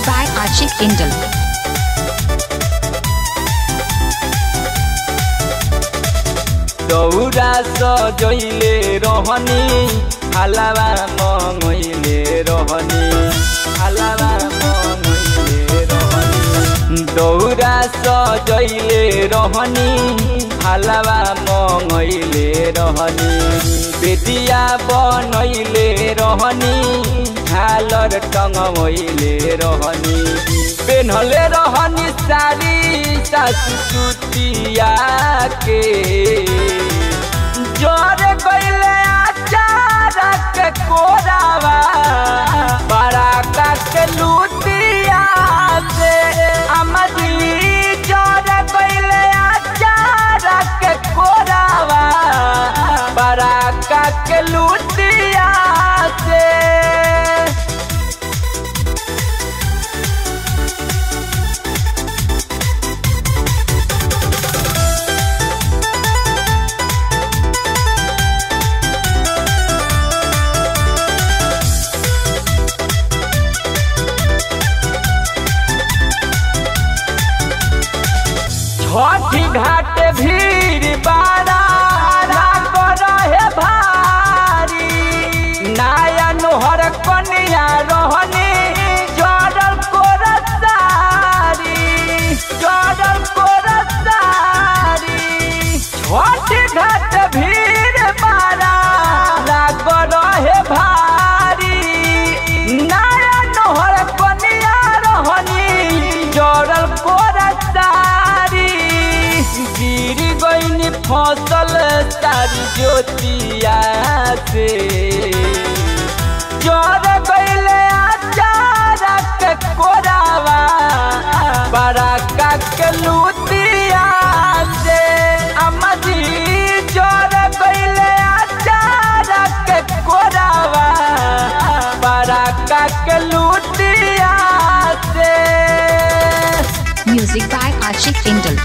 by Ashik Indal. दौरा सजैले रहनी हालावा मङैले रहनी हालावा मङैले रहनी दौरा सजैले रहनी हालावा मङैले रहनी बेदिया बनैले रहनी हालर टङ्गैले रहनी पेन्हले रहनी सारी सासु सुतिया के जोर गईले आचार के कोरावा बड़ा का के लुतिया से अमदी जोर गईले आचार के कोरावा बड़ा का के लुतिया से छठी घाट भीड़ बारा लाग रहे भारी नाया नोहर कनिया रहनी जड़ल कोरसारी जड़ल कोरसारी छठी घाट भीड़ बारा लाग रहे भारी नाया नोहर कनिया रहनी जड़ल कोरसारी गिर गईनी फसल सारी ज्योतिया से चोर गईले आचार के कोरावा बड़ा का के लुतिया से अमदी चोर गईले आचार के कोरावा बड़ा का के लुतिया से Music by Ashik Indal.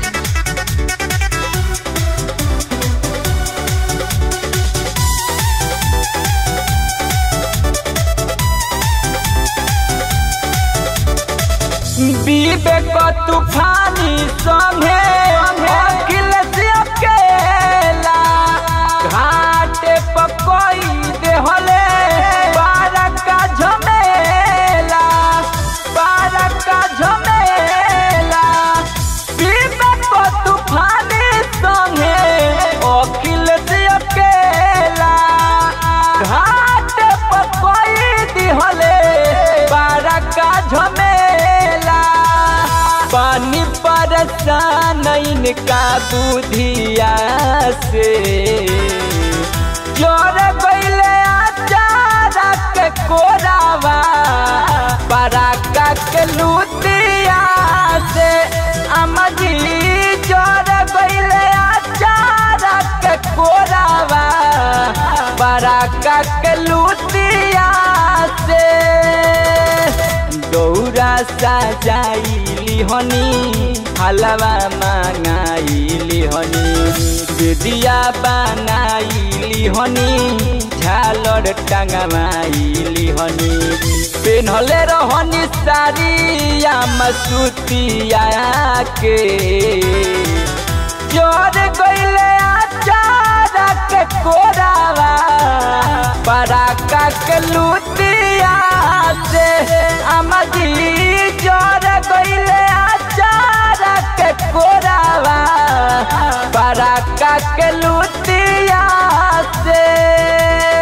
विवेक तूफानी संगे अखिल से अकेला घाटे पकोई देहले बारह का झमेला बारह का झमेला विवेक तूफानी संगे अखिल से अकेला घाटे पकोई दिहले बारह का झमेला पानी परेशान इनका बुधिया से जोर गईले आचार के कोरावा पराका के लुतिया से अमजी जोर गईले आचार के कोरावा पराका के लुतिया से दौरा सजाइली हनी हलवा मांगाइली हनी बेदिया बनाइली हनी झालर टंगवाइली हनी पेन्हले रहनी सारिया मसूतिया के जोर गईले आचार के कोरावा पराका के लुतिया से अमदी जोर गईले आचार के कोरावा पराका के लुतिया से